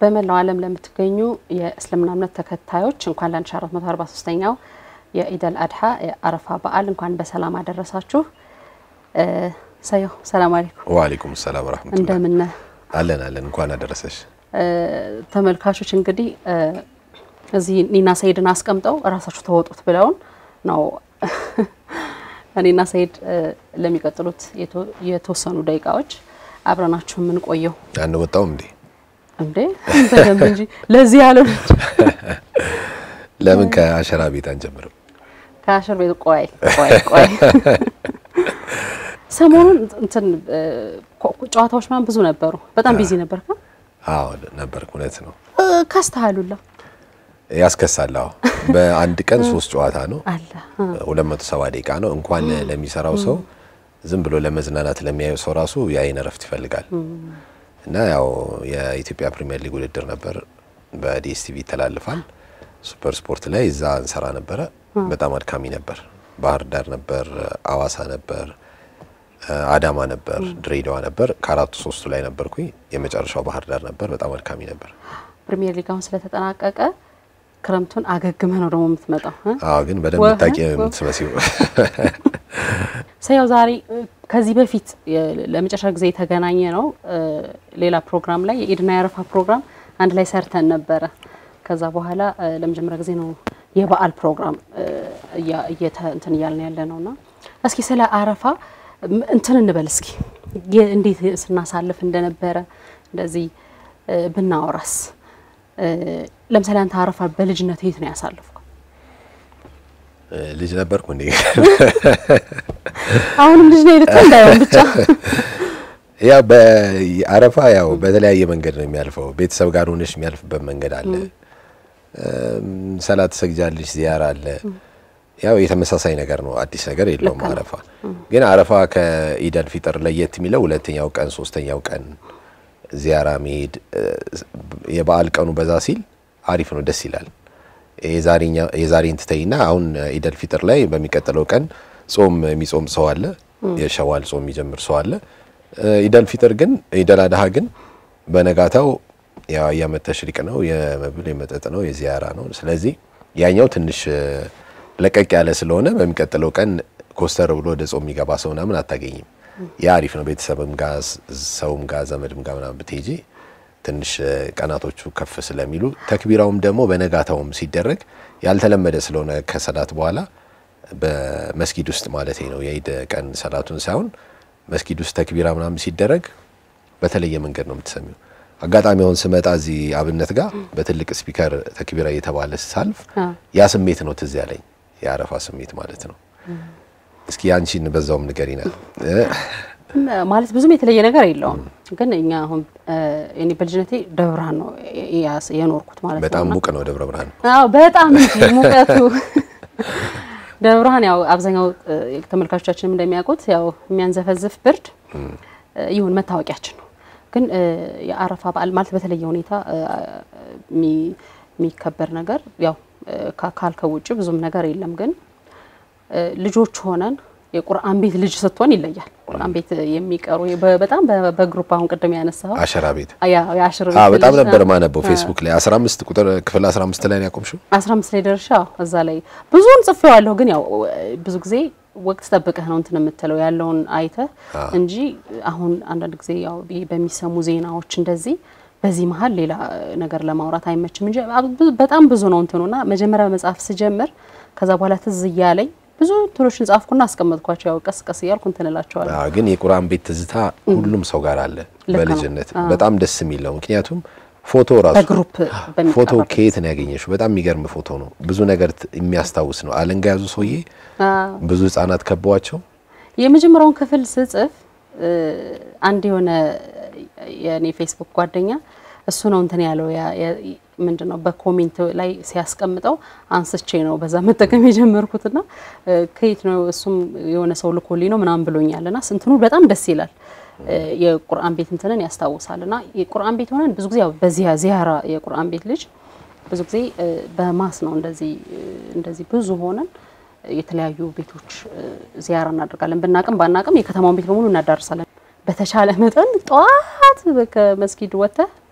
በመላው ዓለም ለምትገኙ የእስልምና እምነት ተከታዮች እንኳን ለ1443ኛው የኢደል አድሃ የአረፋ በዓል እንኳን በሰላም አደረሳችሁ። ሰየው ሰላም አለይኩም። ወአለይኩም ሰላም ወራህመቱላህ። እንደምን አለን አለን። እንኳን አደረሰሽ። ተመልካቾች እንግዲህ እዚህ ኒና ሰይድን አስቀምጠው እራሳችሁ ተወጡት ብለውን ነው እኔና ሰይድ ለሚቀጥሉት የተወሰኑ ደቂቃዎች አብረናችሁ የምንቆየው። አንወጣውም እንዴ? እንዴ በደንብ እንጂ ለዚህ ያለው ለምን ከአሸራ ቤት አንጀምርም? ከአሽር ቤት ቆይ ቆይ ቆይ ሰሞኑን እንትን ጨዋታዎች ምናምን ብዙ ነበሩ። በጣም ቢዚ ነበር። አዎ ነበርኩ። እውነት ነው። ከስተሃሉላ ያስከሳል። አዎ በአንድ ቀን ሶስት ጨዋታ ነው። አለ 270 ደቂቃ ነው። እንኳን ለሚሰራው ሰው ዝም ብሎ ለመዝናናት ለሚያየው ሰው ራሱ የአይን እረፍት ይፈልጋል። እና ያው የኢትዮጵያ ፕሪሚየር ሊግ ውድድር ነበር፣ በዲኤስቲቪ ይተላልፋል። ሱፐር ስፖርት ላይ እዛ እንሰራ ነበረ። በጣም አድካሚ ነበር። ባህር ዳር ነበር፣ አዋሳ ነበር፣ አዳማ ነበር፣ ድሬዳዋ ነበር። ከአራቱ ሶስቱ ላይ ነበርኩኝ። የመጨረሻው ባህር ዳር ነበር። በጣም አድካሚ ነበር። ፕሪሚየር ሊግ አሁን ስለተጠናቀቀ ክረምቱን አገግመህ ነው ደግሞ የምትመጣው። አዎ ግን በደንብ ታቂ የምትመስለው ሰያው ዛሬ ከዚህ በፊት ለመጨረሻ ጊዜ የተገናኘ ነው ሌላ ፕሮግራም ላይ የኢድና የአረፋ ፕሮግራም አንድ ላይ ሰርተን ነበረ። ከዛ በኋላ ለመጀመሪያ ጊዜ ነው የበዓል ፕሮግራም እንትን እያልን ያለ ነውና እስኪ ስለ አረፋ እንትን እንበል እስኪ እንዴት ስናሳልፍ እንደነበረ እንደዚህ ብናወራስ። ለምሳሌ አንተ አረፋ በልጅነት የት ነው ያሳልፍከው? ልጅ ነበርኩ እንዴ? አሁንም ልጅ ነው ልትል እንዳይሆን ብቻ ያው በአረፋ ያው በተለያየ መንገድ ነው የሚያልፈው። ቤተሰብ ጋር ሆነሽ የሚያልፍበት መንገድ አለ። ሰላት ሰግጃለሽ፣ ዚያራ አለ። ያው የተመሳሳይ ነገር ነው፣ አዲስ ነገር የለውም። አረፋ ግን አረፋ ከኢደል ፊጥር ለየት የሚለው ሁለተኛው ቀን ሶስተኛው ቀን ዚያራ መሄድ የበዓል ቀኑ በዛ ሲል አሪፍ ነው፣ ደስ ይላል። የዛሬን ትተይና አሁን ኢደል ፊጥር ላይ በሚቀጥለው ቀን ጾም የሚጾም ሰው አለ፣ የሸዋል ጾም የሚጀምር ሰው አለ። ኢደል ፊጥር ግን ኢደል አድሃ ግን በነጋታው ያው የዓመት ተሽሪቅ ነው፣ የመብል የመጠጥ ነው፣ የዚያራ ነው። ስለዚህ ያኛው ትንሽ ለቀቅ ያለ ስለሆነ በሚቀጥለው ቀን ኮስተር ብሎ ወደ ጾም የሚገባ ሰው ምናምን አታገኝም። ያ አሪፍ ነው። ቤተሰብም ጋር ሰውም ጋር ዘመድም ጋር ምናምን ብትሄጂ ትንሽ ቀናቶቹ ከፍ ስለሚሉ ተክቢራውም ደግሞ በነጋታውም ሲደረግ ያልተለመደ ስለሆነ ከሰላት በኋላ በመስጊድ ውስጥ ማለት ነው የኢድ ቀን ሰላቱን ሳይሆን መስጊድ ውስጥ ተክቢራ ምናምን ሲደረግ በተለየ መንገድ ነው የምትሰሚው። አጋጣሚ አሁን ስመጣ እዚህ አብነት ጋር በትልቅ ስፒከር ተክቢራ እየተባለ ሳልፍ ያ ስሜት ነው ትዝ ያለኝ፣ የአረፋ ስሜት ማለት ነው። እስኪ አንቺን በዛውም ንገሪና። ማለት ብዙም የተለየ ነገር የለውም፣ ግን እኛ አሁን እኔ በልጅነቴ ደብረ ብርሃን ነው የኖርኩት ማለት ነው። በጣም ሙቅ ነው ደብረ ብርሃን። አዎ በጣም እንጂ ሙቀቱ ደብረ ብርሃን ያው አብዛኛው ተመልካቾቻችንም እንደሚያውቁት ያው የሚያንዘፈዝፍ ብርድ ይሁን መታወቂያችን ነው። ግን የአረፋ በዓል ማለት በተለየ ሁኔታ የሚከበር ነገር ያው ካልከው ውጭ ብዙም ነገር የለም። ግን ልጆች ሆነን የቁርአን ቤት ልጅ ስትሆን ይለያል። ቁርአን ቤት የሚቀሩ በጣም በግሩፕ አሁን ቅድም ያነሳው አሸራ ቤት የአሽር ቤት አዎ፣ በጣም ነበር ማነበው ፌስቡክ ላይ 15 ቁጥር ክፍል 15 ላይ ነው ያቆምሽው? 15 ላይ ደርሻ እዛ ላይ ብዙውን ጽፌዋለሁ። ግን ያው ብዙ ጊዜ ወቅት ጠብቀህ ነው እንትን የምትለው ያለውን አይተህ እንጂ አሁን አንዳንድ ጊዜ ያው በሚሰሙ ዜናዎች እንደዚህ በዚህ መሀል ሌላ ነገር ለማውራት አይመችም እንጂ በጣም ብዙ ነው እንትኑና መጀመሪያ መጽሐፍ ስጀምር ከዛ በኋላ ትዝ እያለኝ ብዙ እንትኖችን ጻፍኩና አስቀመጥኳቸው። ያው ቀስ ቀስ እያልኩ እንትን እላቸዋለሁ። አዎ፣ ግን የቁርአን ቤት ትዝታ ሁሉም ሰው ጋር አለ በልጅነት በጣም ደስ የሚል ነው። ምክንያቱም ፎቶ ራሱ በግሩፕ ፎቶ ከየት ነው ያገኘሽው? በጣም የሚገርም ፎቶ ነው። ብዙ ነገር የሚያስታውስ ነው። አለንጋ ያዙ ሰውዬ ብዙ ህጻናት ከበዋቸው የመጀመሪያውን ክፍል ስጽፍ አንድ የሆነ የኔ ፌስቡክ ጓደኛ እሱ ነው እንትን ያለው ምንድን ነው በኮሜንት ላይ ሲያስቀምጠው አንስቼ ነው በዛ መጠቀም የጀመርኩትና ከየት ነው እሱም የሆነ ሰው ልኮልኝ ነው ምናምን ብሎኛልና ስንትኑ በጣም ደስ ይላል። የቁርአን ቤት እንትንን ያስታውሳልና የቁርአን ቤት ሆነን ብዙ ጊዜ ያው በዚያ ዚያራ የቁርአን ቤት ልጅ ብዙ ጊዜ በማስ ነው እንደዚህ እንደዚህ ብዙ ሆነን የተለያዩ ቤቶች ዚያራ እናደርጋለን። ብናቅም ባናቅም የከተማውን ቤት በሙሉ እናዳርሳለን። በተቻለ መጠን ጠዋት ከመስጊድ ወጥተህ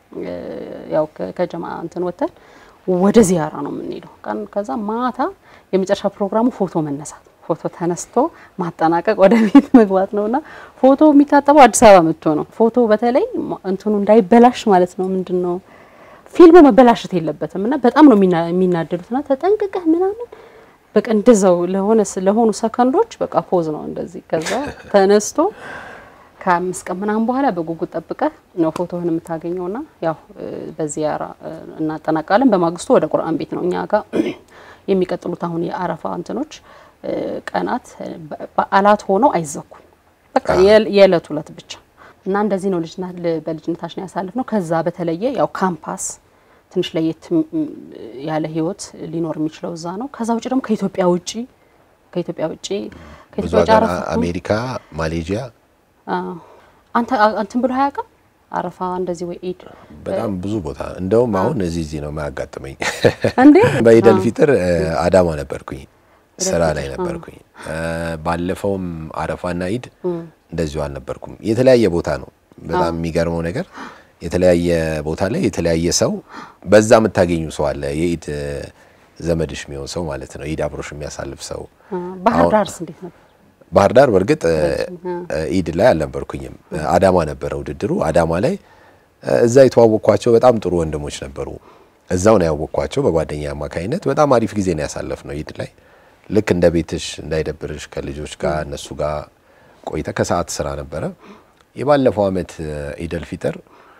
ያው ከጀማ እንትን ወተን ወደ ዚያራ ነው የምንሄደው። ቀን ከዛ ማታ የመጨረሻ ፕሮግራሙ ፎቶ መነሳት፣ ፎቶ ተነስቶ ማጠናቀቅ ወደ ቤት መግባት ነውና ፎቶ የሚታጠበው አዲስ አበባ መጥቶ ነው። ፎቶ በተለይ እንትኑ እንዳይበላሽ ማለት ነው ምንድን ነው ፊልሙ መበላሸት የለበትም እና በጣም ነው የሚናደዱትና ተጠንቅቀህ ምናምን በቃ እንደዛው ለሆነ ለሆኑ ሰከንዶች በቃ ፖዝ ነው እንደዚህ። ከዛ ተነስቶ ከአምስት ቀን ምናምን በኋላ በጉጉት ጠብቀህ ነው ፎቶህን የምታገኘውና ያው በዚያራ እናጠናቃለን። በማግስቱ ወደ ቁርአን ቤት ነው እኛ ጋር የሚቀጥሉት አሁን የአረፋ እንትኖች ቀናት በዓላት ሆነው አይዘኩም። በቃ የዕለት ዕለት ብቻ እና እንደዚህ ነው ልጅና በልጅነታችን ያሳልፍ ነው። ከዛ በተለየ ያው ካምፓስ ትንሽ ለየት ያለ ህይወት ሊኖር የሚችለው እዛ ነው። ከዛ ውጭ ደግሞ ከኢትዮጵያ ውጭ ከኢትዮጵያ ውጭ ብዙ ሀገር አሜሪካ፣ ማሌዥያ አንተ አንተን ብሎ አያውቅም አረፋ እንደዚህ ወይ ኢድ በጣም ብዙ ቦታ እንደውም አሁን እዚህ እዚህ ነው የማያጋጥመኝ። እንዴ በኢደል ፊጥር አዳማ ነበርኩኝ፣ ስራ ላይ ነበርኩኝ። ባለፈውም አረፋና ኢድ እንደዚሁ አልነበርኩም። የተለያየ ቦታ ነው። በጣም የሚገርመው ነገር የተለያየ ቦታ ላይ የተለያየ ሰው በዛ የምታገኙ ሰው አለ። የኢድ ዘመድሽ የሚሆን ሰው ማለት ነው። ኢድ አብሮሽ የሚያሳልፍ ሰው። ባህር ዳርስ እንዴት ነበር? ባህር ዳር በእርግጥ ኢድ ላይ አልነበርኩኝም። አዳማ ነበረ ውድድሩ። አዳማ ላይ እዛ የተዋወቅኳቸው በጣም ጥሩ ወንድሞች ነበሩ። እዛው ነው ያወቅኳቸው በጓደኛ አማካኝነት። በጣም አሪፍ ጊዜ ነው ያሳለፍ ነው ኢድ ላይ ልክ እንደ ቤትሽ እንዳይደብርሽ ከልጆች ጋር እነሱ ጋር ቆይተ ከሰዓት ስራ ነበረ። የባለፈው አመት ኢደል ፊጥር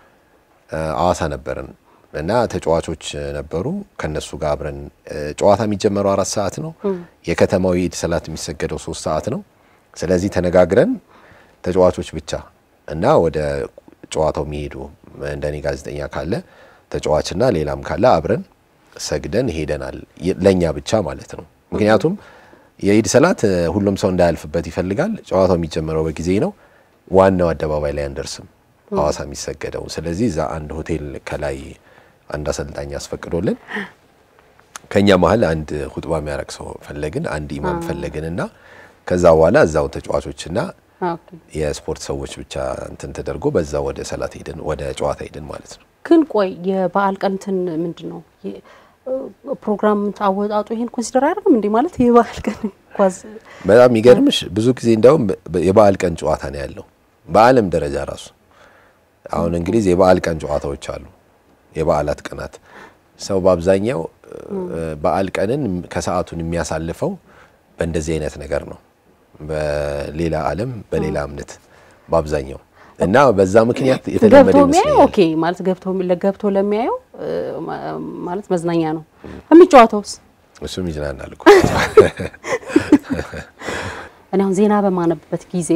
አዋሳ ነበርን እና ተጫዋቾች ነበሩ። ከነሱ ጋር አብረን ጨዋታ የሚጀመረው አራት ሰዓት ነው። የከተማው የኢድ ሰላት የሚሰገደው ሶስት ሰዓት ነው። ስለዚህ ተነጋግረን ተጫዋቾች ብቻ እና ወደ ጨዋታው የሚሄዱ እንደኔ ጋዜጠኛ ካለ ተጫዋችና ሌላም ካለ አብረን ሰግደን ሄደናል። ለኛ ብቻ ማለት ነው። ምክንያቱም የኢድ ሰላት ሁሉም ሰው እንዳያልፍበት ይፈልጋል። ጨዋታው የሚጀመረው በጊዜ ነው። ዋናው አደባባይ ላይ አንደርስም ሐዋሳ የሚሰገደው። ስለዚህ እዛ አንድ ሆቴል ከላይ አንድ አሰልጣኝ አስፈቅዶልን ከኛ መሀል አንድ ሁጥባ የሚያረግ ሰው ፈለግን፣ አንድ ኢማም ፈለግን እና ከዛ በኋላ እዛው ተጫዋቾችና የስፖርት ሰዎች ብቻ እንትን ተደርጎ በዛ ወደ ሰላት ሄድን፣ ወደ ጨዋታ ሄድን ማለት ነው። ግን ቆይ የበዓል ቀን እንትን ምንድን ነው ፕሮግራም አወጣጡ ይሄን ኮንሲደር አያደርግም እንዴ? ማለት የበዓል ቀን ኳዝ በጣም የሚገርምሽ ብዙ ጊዜ እንደውም የበዓል ቀን ጨዋታ ነው ያለው በዓለም ደረጃ ራሱ አሁን እንግሊዝ የበዓል ቀን ጨዋታዎች አሉ። የበዓላት ቀናት ሰው በአብዛኛው በዓል ቀንን ከሰዓቱን የሚያሳልፈው በእንደዚህ አይነት ነገር ነው። በሌላ ዓለም በሌላ እምነት በአብዛኛው እና በዛ ምክንያት የተለመደ ገብቶ የሚያየው ኦኬ ማለት ገብቶ ገብቶ ለሚያየው ማለት መዝናኛ ነው። የሚጫወተውስ እሱም ይዝናናል እኮ። እኔ አሁን ዜና በማነብበት ጊዜ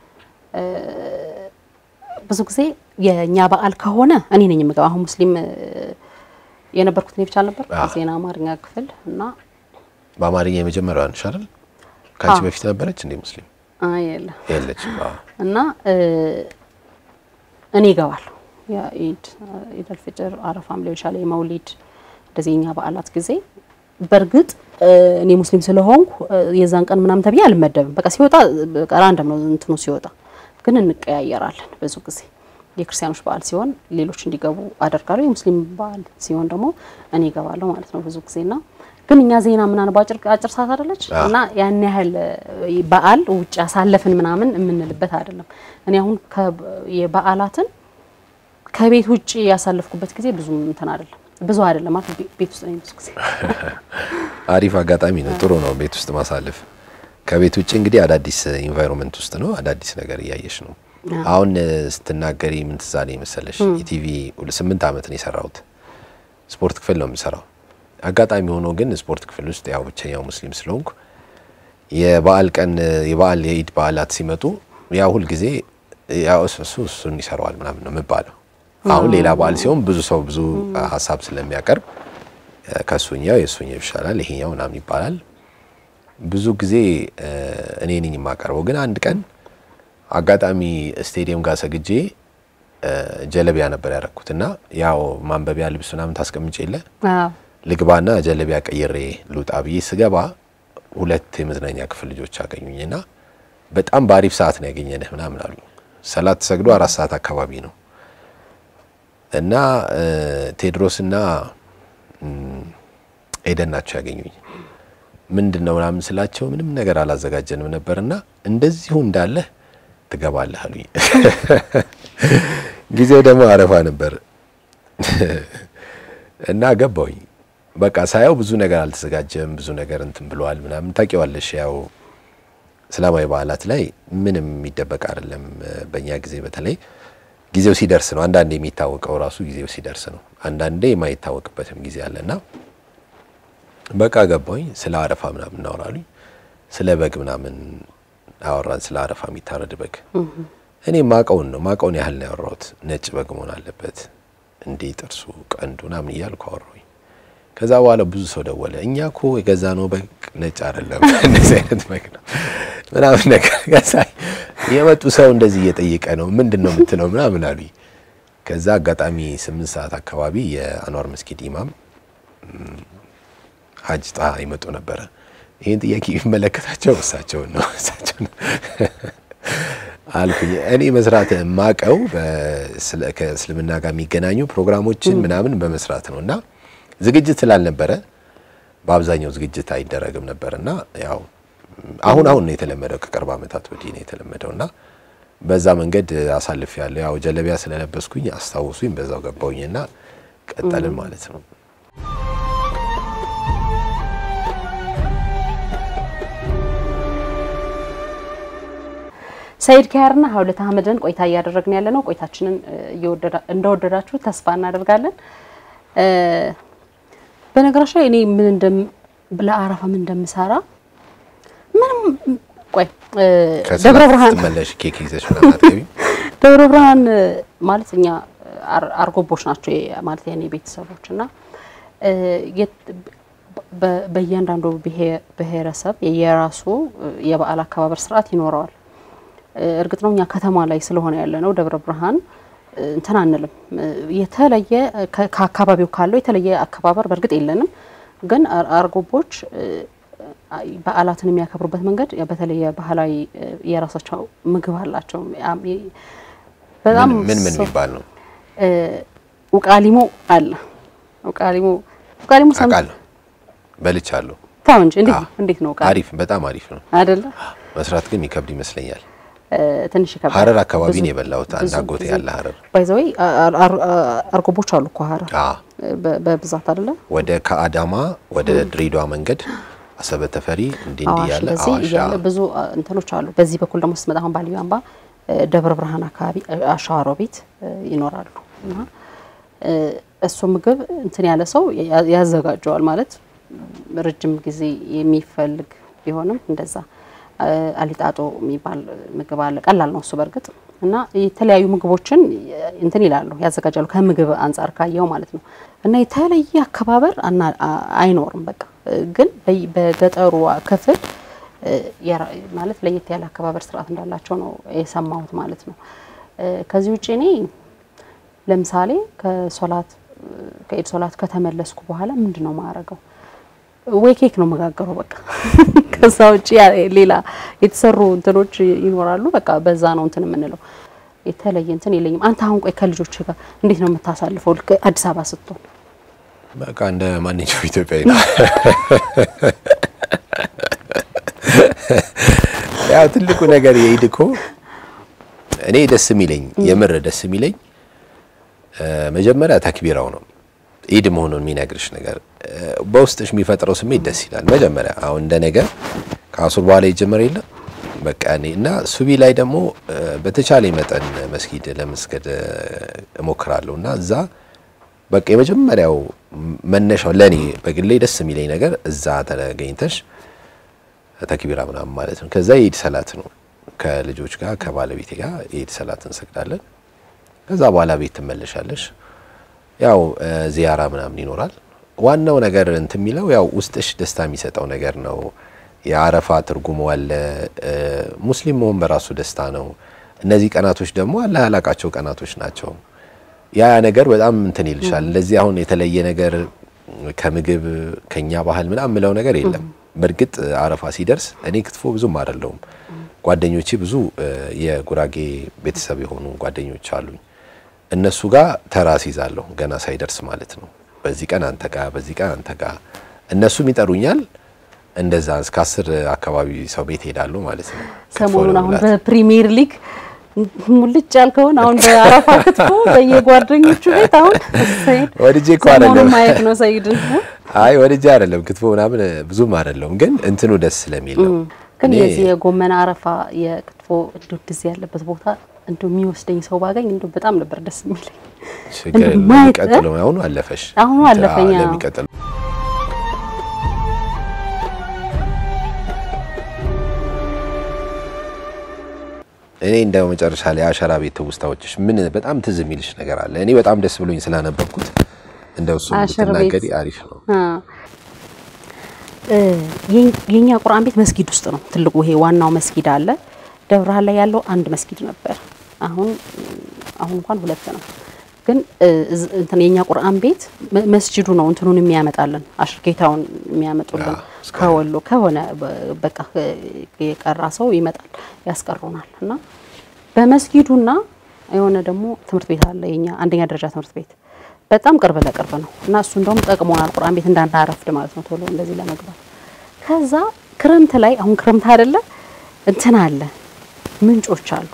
ብዙ ጊዜ የእኛ በዓል ከሆነ እኔ ነኝ የምገባው። አሁን ሙስሊም የነበርኩት እኔ ብቻ አልነበር ዜና አማርኛ ክፍል እና በአማርኛ የመጀመሪያዋ ነሽ አይደል? ከአንቺ በፊት ነበረች እንዴ ሙስሊም? አይ የለ የለችም። እና እኔ እገባለሁ የኢድ ኢድ አልፍጥር አረፋም ሊሆን ይችላል የመውሊድ እንደዚህ የኛ በዓላት ጊዜ በእርግጥ እኔ ሙስሊም ስለሆንኩ የዛን ቀን ምናምን ተብዬ አልመደብም። በቃ ሲወጣ በቃ ራንደም ነው እንትኑ ሲወጣ ግን እንቀያየራለን። ብዙ ጊዜ የክርስቲያኖች በዓል ሲሆን ሌሎች እንዲገቡ አደርጋለሁ። የሙስሊም በዓል ሲሆን ደግሞ እኔ እገባለሁ ማለት ነው ብዙ ጊዜና ግን እኛ ዜና ምናምን አጭር አጭር ሰዓት አይደለች እና ያን ያህል በዓል ውጭ ያሳለፍን ምናምን የምንልበት አይደለም። እኔ አሁን የበዓላትን ከቤት ውጭ ያሳለፍኩበት ጊዜ ብዙ እንትን አይደለም ብዙ አይደለም ማለት ቤት ውስጥ ነኝ ብዙ ጊዜ። አሪፍ አጋጣሚ ነው። ጥሩ ነው ቤት ውስጥ ማሳለፍ። ከቤት ውጭ እንግዲህ አዳዲስ ኢንቫይሮንመንት ውስጥ ነው፣ አዳዲስ ነገር እያየሽ ነው። አሁን ስትናገሪ ምን ትዝ አለኝ መሰለሽ? ኢቲቪ ስምንት ዓመት ነው የሰራሁት። ስፖርት ክፍል ነው የምሰራው። አጋጣሚ ሆኖ ግን ስፖርት ክፍል ውስጥ ያው ብቸኛው ሙስሊም ስለሆንኩ የበዓል ቀን የበዓል የኢድ በዓላት ሲመጡ ያው ሁልጊዜ ያው እሱ እሱን ይሰራዋል ምናምን ነው የምባለው። አሁን ሌላ በዓል ሲሆን ብዙ ሰው ብዙ ሀሳብ ስለሚያቀርብ ከሱኛው የሱኛው ይሻላል ይሄኛው ምናምን ይባላል። ብዙ ጊዜ እኔ ነኝ የማቀርበው። ግን አንድ ቀን አጋጣሚ ስቴዲየም ጋር ሰግጄ ጀለቢያ ነበር ያደረኩት እና ያው ማንበቢያ ልብስ ምናምን ታስቀምጬ የለ ልግባና ጀለቢያ ቀይሬ ልውጣ ብዬ ስገባ ሁለት የመዝናኛ ክፍል ልጆች አገኙኝና በጣም በአሪፍ ሰዓት ነው ያገኘንህ ምናምን አሉ። ሰላት ሰግዶ አራት ሰዓት አካባቢ ነው እና ቴድሮስና ኤደን ናቸው ያገኙኝ። ምንድን ነው ምናምን ስላቸው ምንም ነገር አላዘጋጀንም ነበርና እንደዚሁ እንዳለህ ትገባለህ አሉኝ። ጊዜው ደግሞ አረፋ ነበር እና ገባሁኝ። በቃ ሳየው ብዙ ነገር አልተዘጋጀም፣ ብዙ ነገር እንትን ብለዋል ምናምን ታውቂዋለሽ። ያው እስላማዊ በዓላት ላይ ምንም የሚደበቅ አይደለም። በእኛ ጊዜ በተለይ ጊዜው ሲደርስ ነው አንዳንዴ የሚታወቀው ራሱ ጊዜው ሲደርስ ነው። አንዳንዴ የማይታወቅበትም ጊዜ አለና በቃ ገባሁኝ። ስለ አረፋ ምናምን እናወራሉኝ። ስለ በግ ምናምን አወራን። ስለ አረፋ የሚታረድ በግ እኔ ማቀውን ነው ማቀውን ያህል ነው ያወራሁት። ነጭ በግ መሆን አለበት እንዲህ ጥርሱ ቀንዱ ምናምን እያልኩ አወራሁኝ። ከዛ በኋላ ብዙ ሰው ደወለ። እኛ እኮ የገዛ ነው በግ ነጭ አይደለም እንደዚህ አይነት በግ ነው ምናምን ነገር ከዛ የመጡ ሰው እንደዚህ እየጠየቀ ነው ምንድን ነው የምትለው ምናምን አሉኝ። ከዛ አጋጣሚ ስምንት ሰዓት አካባቢ የአንዋር መስጊድ ኢማም ሀጅ ጣ ይመጡ ነበረ። ይህን ጥያቄ የሚመለከታቸው እሳቸውን ነው እሳቸው አልኩኝ። እኔ መስራት ማቀው ከእስልምና ጋር የሚገናኙ ፕሮግራሞችን ምናምን በመስራት ነው እና ዝግጅት ስላልነበረ በአብዛኛው ዝግጅት አይደረግም ነበር እና ያው አሁን አሁን ነው የተለመደው ከቅርብ ዓመታት ወዲህ ነው የተለመደው እና በዛ መንገድ አሳልፍ ያለው ያው ጀለቢያ ስለለበስኩኝ አስታውሱኝ፣ በዛው ገባውኝና ቀጠልን ማለት ነው። ሰይድ ኪያርና ሀውለት አህመድን ቆይታ እያደረግን ያለ ነው። ቆይታችንን እንደወደዳችሁ ተስፋ እናደርጋለን። በነገራችን ላይ እኔ ምን እንደም ለአረፋ ምን እንደምሰራ ምንም ቆይ ደብረ ብርሃን ስትመለሽ ኬክ ይዘሽ ምናምን አትገቢም? ደብረ ብርሃን ማለት እኛ አርጎቦች ናቸው ማለት የኔ ቤተሰቦች እና በእያንዳንዱ ብሔረሰብ የየራሱ የበዓል አከባበር ስርዓት ይኖረዋል። እርግጥ ነው እኛ ከተማ ላይ ስለሆነ ያለ ነው ደብረ ብርሃን እንትን አንልም። የተለየ ከአካባቢው ካለው የተለየ አከባበር በእርግጥ የለንም። ግን አርጎቦች በዓላትን የሚያከብሩበት መንገድ በተለየ ባህላዊ የራሳቸው ምግብ አላቸው። በጣም ምን ምን የሚባል ነው? ውቃሊሞ አለ። ውቃሊሞ ውቃሊሞ አውቃለሁ፣ በልቻለሁ። ታው እንጂ እንዴት እንዴት ነው? ውቃሊሞ አሪፍ፣ በጣም አሪፍ ነው አይደለ? መስራት ግን የሚከብድ ይመስለኛል። ትንሽ ይከብዳል። ሀረር አካባቢ ነው የበላሁት። አንድ አጎቴ ያለ ሀረር ባይዘዌ አርጎቦች አሉ እኮ ሀረር በብዛት አይደለ? ወደ ከአዳማ ወደ ድሬዳዋ መንገድ አሰበ ተፈሪ እንዲህ እንዲህ ያለ በዚህ እያለ ብዙ እንትኖች አሉ። በዚህ በኩል ደግሞ ስትመጣ አሁን ባልዩ አምባ ደብረ ብርሃን አካባቢ አሻዋሮ ቤት ይኖራሉ እና እሱ ምግብ እንትን ያለ ሰው ያዘጋጀዋል ማለት ረጅም ጊዜ የሚፈልግ ቢሆንም እንደዛ አሊጣጦ የሚባል ምግብ አለ። ቀላል ነው እሱ በእርግጥ እና የተለያዩ ምግቦችን እንትን ይላሉ ያዘጋጃሉ፣ ከምግብ አንጻር ካየው ማለት ነው። እና የተለየ አከባበር አይኖርም። በቃ ግን በገጠሩ ክፍል ማለት ለየት ያለ አከባበር ስርዓት እንዳላቸው ነው የሰማሁት ማለት ነው። ከዚህ ውጭ እኔ ለምሳሌ ከሶላት ከኢድ ሶላት ከተመለስኩ በኋላ ምንድን ነው ማረገው? ወይ ኬክ ነው መጋገረው በቃ ከዛ ውጭ ሌላ የተሰሩ እንትኖች ይኖራሉ። በቃ በዛ ነው እንትን የምንለው። የተለየ እንትን የለኝም። አንተ አሁን ቆይ ከልጆች ጋር እንዴት ነው የምታሳልፈው? ልክ አዲስ አበባ ስትሆን በቃ እንደ ማንኛውም ኢትዮጵያዊ ነው። ያው ትልቁ ነገር የኢድ እኮ እኔ ደስ የሚለኝ የምር ደስ የሚለኝ መጀመሪያ ተክቢራው ነው። ኢድ መሆኑን የሚነግርሽ ነገር በውስጥሽ የሚፈጥረው ስሜት ደስ ይላል። መጀመሪያ አሁን እንደ ነገር ከአሱር በኋላ ይጀመር የለ በቃ እኔ እና ሱቢ ላይ ደግሞ በተቻለ መጠን መስጊድ ለመስገድ እሞክራለሁ እና እዛ በቃ የመጀመሪያው መነሻው ለኔ በግሌ ደስ የሚለኝ ነገር እዛ ተገኝተሽ ተክቢራ ምናምን ማለት ነው። ከዛ የኢድ ሰላት ነው ከልጆች ጋር ከባለቤቴ ጋር የኢድ ሰላት እንሰግዳለን። ከዛ በኋላ ቤት ትመለሻለሽ። ያው ዚያራ ምናምን ይኖራል። ዋናው ነገር እንትን የሚለው ያው ውስጥሽ ደስታ የሚሰጠው ነገር ነው። የአረፋ ትርጉሙ አለ። ሙስሊም መሆን በራሱ ደስታ ነው። እነዚህ ቀናቶች ደግሞ አላህ ያላቃቸው ቀናቶች ናቸው። ያ ነገር በጣም እንትን ይልሻል። እንደዚህ አሁን የተለየ ነገር ከምግብ ከኛ ባህል ምናምን ምለው ነገር የለም። በእርግጥ አረፋ ሲደርስ እኔ ክትፎ ብዙም አይደለሁም። ጓደኞቼ ብዙ የጉራጌ ቤተሰብ የሆኑ ጓደኞች አሉኝ እነሱ ጋር ተራስ ይዛለሁ ገና ሳይደርስ ማለት ነው። በዚህ ቀን አንተ ጋር፣ በዚህ ቀን አንተ ጋር እነሱም ይጠሩኛል። እንደዛ እስከ አስር አካባቢ ሰው ቤት ሄዳለሁ ማለት ነው። ሰሞኑን አሁን በፕሪሚየር ሊግ ሙልጭ ያልከውን አሁን በአረፋ ክትፎ በየጓደኞቹ ቤት አሁን ሰይድ ወድጄ እኮ ሰሞኑን አይደለም ማየት ነው ሰይድን አይ ወድጄ አይደለም ክትፎ ምናምን ብዙም አይደለም፣ ግን እንትኑ ደስ ስለሚል ነው። ግን እኔ የዚህ የጎመን አረፋ የክትፎ እንደው እንደዚህ ያለበት ቦታ እንደው የሚወስደኝ ሰው ባገኝ እንደው በጣም ነበር ደስ የሚለኝ። ችግር የለም። ማየት- የሚቀጥለው አሁኑ አለፈሽ አሁኑ አለፈኝ፣ አዎ። ለሚቀጥለው እኔ እንደው መጨረሻ ላይ አሸራ ቤት ትውስታዎችሽ ምን በጣም ትዝ የሚልሽ ነገር አለ? እኔ በጣም ደስ ብሎኝ ስላነበብኩት እንደው እሱ አሸር ቤት። ብትናገሪ አሪፍ ነው። አ እ የኝ- የኛ ቁርአን ቤት መስጊድ ውስጥ ነው። ትልቁ ይሄ ዋናው መስጊድ አለ። ደብረ ብርሃን ላይ ያለው አንድ መስጊድ ነበር። አሁን አሁን እንኳን ሁለት ነው። ግን እ እዝ- እንትን የኛ ቁርአን ቤት መ- መስጂዱ ነው እንትኑን የሚያመጣልን አሽርጌታውን የሚያመጡልን አዎ፣ እስከ- ከወሎ ከሆነ በ- በቃ የቀራ ሰው ይመጣል ያስቀሩናል። እና በመስጊዱና የሆነ ደግሞ ትምህርት ቤት አለ የኛ አንደኛ ደረጃ ትምህርት ቤት በጣም ቅርብ ለቅርብ ነው እና እሱ እንደውም ጠቅሞናል ቁርአን ቤት እንዳናረፍድ ማለት ነው ቶሎ እንደዚህ ለመግባት። ከዛ ክረምት ላይ አሁን ክረምት አይደለ እንትን አለ ምንጮች አሉ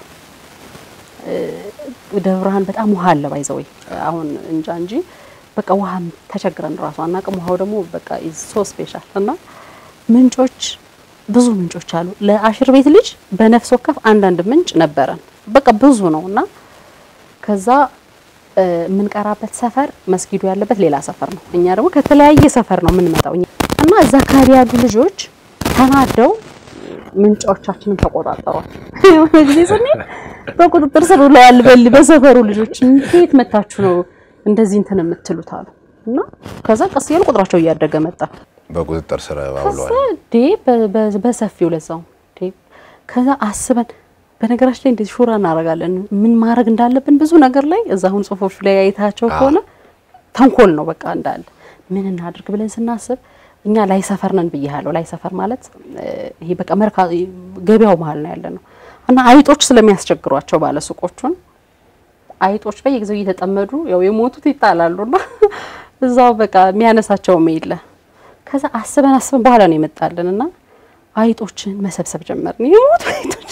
ደብረ ብርሃን በጣም ውሃ አለ ባይዘወይ አሁን እንጃ እንጂ በቃ ውሃም ተቸግረን ራሱ አናቅም። ውሃው ደግሞ በቃ ሶ ስፔሻል እና ምንጮች ብዙ ምንጮች አሉ። ለአሽር ቤት ልጅ በነፍስ ወከፍ አንዳንድ ምንጭ ነበረን። በቃ ብዙ ነው እና ከዛ እ የምንቀራበት ሰፈር መስጊዱ ያለበት ሌላ ሰፈር ነው። እኛ ደግሞ ከተለያየ ሰፈር ነው የምንመጣው እኛ እና እዛ አካባቢ ያሉ ልጆች ተናደው ምንጮቻችንን ተቆጣጠሯል። የሆነ ጊዜ ስንሄድ በቁጥጥር ስር ውለዋል በል በሰፈሩ ልጆች ከየት መታችሁ ነው እንደዚህ እንትን የምትሉት አሉ እና ከዛ ቀስ እያሉ ቁጥራቸው እያደገ መጣ። በቁጥጥር ስር ከዛ አውለዋል። ዴ በ- በ- በሰፊው ለዛው ዴ ከዛ አስበን በነገራችን ላይ እንደዚህ ሹራ እናደርጋለን ምን ማድረግ እንዳለብን ብዙ ነገር ላይ እዛ አሁን ጽሁፎቹ ላይ አይታቸው ከሆነ ተንኮል ነው በቃ እንዳለ ምን እናድርግ ብለን ስናስብ እኛ ላይ ሰፈር ነን ብያለሁ። ላይ ሰፈር ማለት እ፣ ይሄ በቃ መርካ ገበያው መሀል ነው ያለ ነው እና አይጦች ስለሚያስቸግሯቸው ባለሱቆቹን አይጦች በየጊዜው እየተጠመዱ ያው የሞቱት ይጣላሉና እዛው በቃ የሚያነሳቸውም የለ። ከዛ አስበን አስበን በኋላ ነው የመጣልን እና አይጦችን መሰብሰብ ጀመርን። የሞቱ አይጦች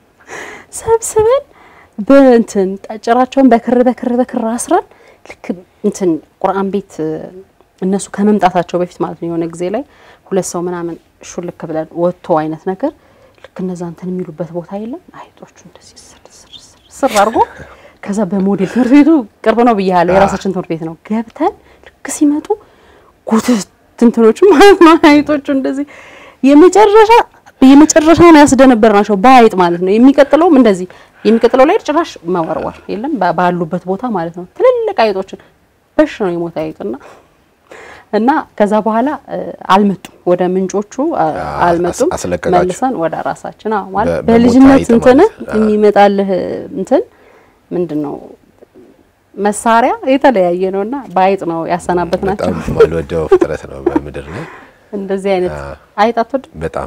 ሰብስበን በእንትን ጭራቸውን በክር በክር በክር አስረን ልክ እንትን ቁርአን ቤት እ፣ እነሱ ከመምጣታቸው በፊት ማለት ነው የሆነ ጊዜ ላይ ሁለት ሰው ምናምን ሹልክ ብለን ወጥቶ አይነት ነገር ልክ እነዛ እንትን የሚሉበት ቦታ የለም አይጦቹ እንደዚህ ስር ስር ስር ስር አድርጎ ከዛ በሞዴል ትምህርት ቤቱ ቅርብ ነው ብያለሁ። የራሳችን ትምህርት ቤት ነው። ገብተን ልክ ሲመጡ ጉትት እንትኖቹ ማለት ነው አይጦቹ እንደዚህ የመጨረሻ የመጨረሻውን ያስደነበር ናቸው በአይጥ ማለት ነው። የሚቀጥለውም እንደዚህ የሚቀጥለው ላይ ጭራሽ መወርወር የለም ባ- ባሉበት ቦታ ማለት ነው። ትልልቅ አይጦችን በሽ ነው የሞተ አይጥና እና ከዛ በኋላ እ፣ አልመጡም ወደ ምንጮቹ አ- አ- አልመጡም። አስ- አስለቀቃችሁ? መልሰን ወደ ራሳችን አዎ፣ ማለት በ- በሞተ በልጅነት አይጥ እንትን ማለት ነው። አ- የሚመጣልህ እንትን ምንድን ነው መሳሪያ የተለያየ ነውና በአይጥ ነው ያሰናበት ናቸው። በጣም ማልወደው ፍጥረት ነው በምድር ላይ እንደዚህ አይነት አ- አይጥ አትወድም? በጣም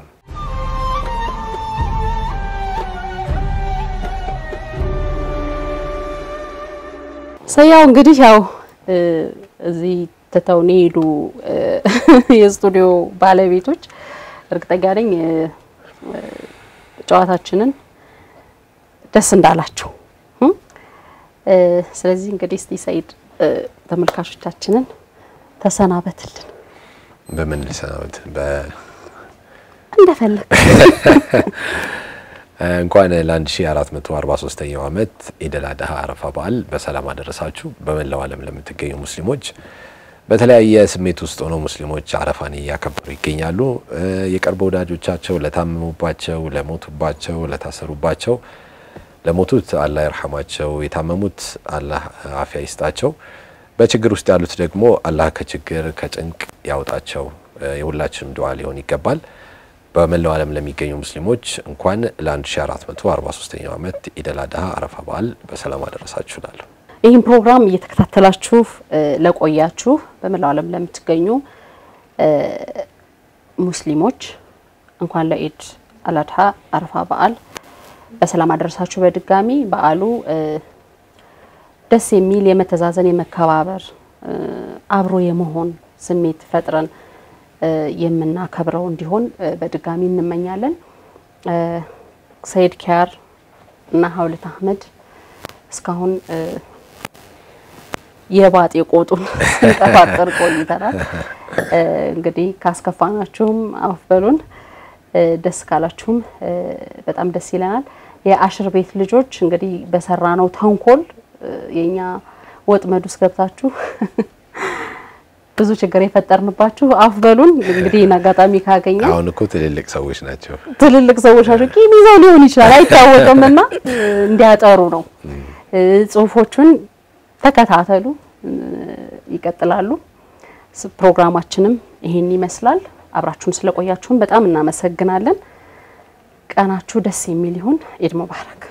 ሰያው እንግዲህ ያው እ፣ እዚህ ትተውን የሄዱ እ፣ የስቱዲዮ ባለቤቶች እርግጠኛ ነኝ እ፣ እ፣ ጨዋታችንን ደስ እንዳላቸው እ? እ፣ ስለዚህ እንግዲህ እስቲ ሰይድ እ፣ ተመልካቾቻችንን ተሰናበትልን በምን ልሰናበት በ እንደፈለግ እንኳን ለ1443ኛው ዓመት ኢደል አድሃ አረፋ በዓል በሰላም አደረሳችሁ። በመላው ዓለም ለምትገኙ ሙስሊሞች በተለያየ ስሜት ውስጥ ሆነው ሙስሊሞች አረፋን እያከበሩ ይገኛሉ። እ፣ የቅርብ ወዳጆቻቸው ለታመሙባቸው፣ ለሞቱባቸው፣ ለታሰሩባቸው ለሞቱት አላህ ይርሐማቸው፣ የታመሙት አላህ አፊያ ይስጣቸው፣ በችግር ውስጥ ያሉት ደግሞ አላህ ከችግር ከጭንቅ ያውጣቸው እ፣ የሁላችንም ዱዓ ሊሆን ይገባል። በመላው ዓለም ለሚገኙ ሙስሊሞች እንኳን ለ1443ኛው ዓመት ኢደል አድሃ አረፋ በዓል በሰላም አደረሳችሁ እላለሁ። ይህን ፕሮግራም እየተከታተላችሁ እ፣ ለቆያችሁ በመላው ዓለም ለምትገኙ እ፣ ሙስሊሞች እንኳን ለኢድ አልአድሃ አረፋ በዓል በሰላም አደረሳችሁ። በድጋሚ በዓሉ እ፣ ደስ የሚል የመተዛዘን የመከባበር አብሮ የመሆን ስሜት ፈጥረን የምናከብረው እንዲሆን በድጋሚ እንመኛለን። ሰይድ ኪያር እና ሀውለት አህመድ እስካሁን የባጤ ቆጡን ስንቀፋጠር ቆይተናል። እንግዲህ ካስከፋናችሁም አፍ በሉን፣ ደስ ካላችሁም በጣም ደስ ይለናል። የአሽር ቤት ልጆች እንግዲህ በሰራነው ተንኮል የኛ ወጥመድ ውስጥ ገብታችሁ ብዙ ችግር የፈጠርንባችሁ አፍ በሉን። እንግዲህ አጋጣሚ ካገኘ አሁን እኮ ትልልቅ ሰዎች ናቸው ትልልቅ ሰዎች ናቸው። ቂም ይዘው ሊሆን ይችላል አይታወቅም፣ እና እንዲያጠሩ ነው። ጽሁፎቹን ተከታተሉ፣ ይቀጥላሉ። ፕሮግራማችንም ይሄን ይመስላል። አብራችሁን ስለቆያችሁን በጣም እናመሰግናለን። ቀናችሁ ደስ የሚል ይሁን። ኢድ ሙባረክ።